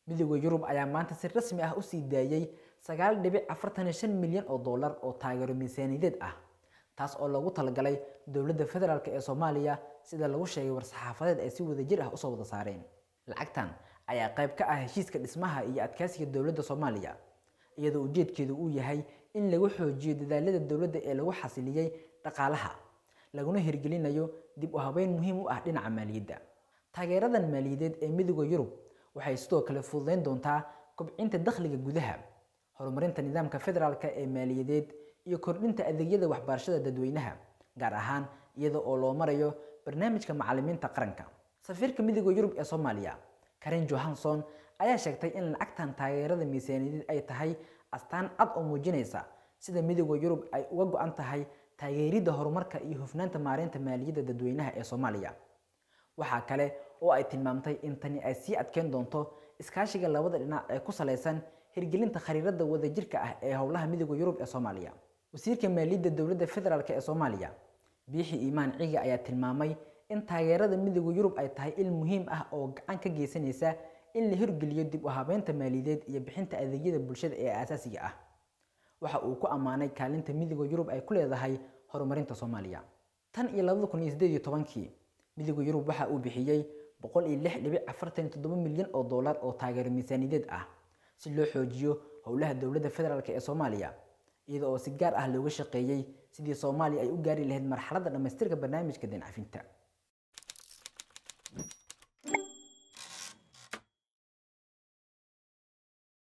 midooda yurub ayaa maanta si rasmi ah usii daayey sagaal dhibic afartan iyo shan milyan oo dollar oo taageero miisaaniyadeed ah taas oo loogu talagalay dowladda federaalk ee soomaaliya sida lagu sheegay war-saxaafadeed ay si wadajir ah usoo wada saareen lacagtan ayaa qayb ka ah heshiiska dhismaha iyo adkeysiga dowladda soomaaliya iyadoo ujeedkeedu uu yahay in lagu xoojiyo dadaalada dowladda ee lagu xasiliyey dhaqaalaha laguna hirgelinayo dib u habeyn muhiim u ah dhinaca maaliyadda taageeradan maaliyadeed ee midooda yurub waxay sidoo kale fududeyn doontaa kobcinta dakhliga gudaha horumarinta nidaamka federaalka ee maaliyadeed iyo kordhinta adeegyada waxbarashada dadweynaha gaar ahaan iyada oo loo marayo barnaamijka macalimiinta qaranka safiirka midooda yurub ee soomaaliya karen johanson ayaa sheegtay in lacagtan taageerada miisaaniyadeed ay tahay astaan cad oo muujinaysa sida midooda yurub ay uga go-an tahay taageeridda horumarka iyo hufnaanta maareynta maaliyadda dadweynaha ee soomaaliya waxaa kale oo ay tilmaamtay in tani ay sii adkeyn doonto iskaashiga labada dhinac ee ku salaysan hirgelinta khariirada wadajirka ah ee howlaha midooda yurub ee soomaaliya wasiirka maaliyadda dowladda federaalk ee soomaaliya biixi iimaan ciga ayaa tilmaamay in taageerada midooda yurub ay tahay il muhiim ah oo gacan ka geysanaysa in la hirgeliyo dib u habeynta maaliyadeed iyo bixinta adeegyada bulshada ee aasaasiga ah waxa uu ku ammaanay kaalinta midooda yurub ay ku leedahay horumarinta soomaaliya tan iyo labada kun iyo sideed iyo tobankii midooda yurub waxa uu bixiyey boqol iyo lix dhibic afartan iyo toddoba milyan oo dollar oo taageero miisaaniyadeed ah si loo xoojiyo howlaha dowladda federaalk ee soomaaliya iyada oo si gaar ah looga shaqeeyey sidii soomaaliya ay u gaari lahayd marxaladda dhammaystirka barnaamijka deen cafinta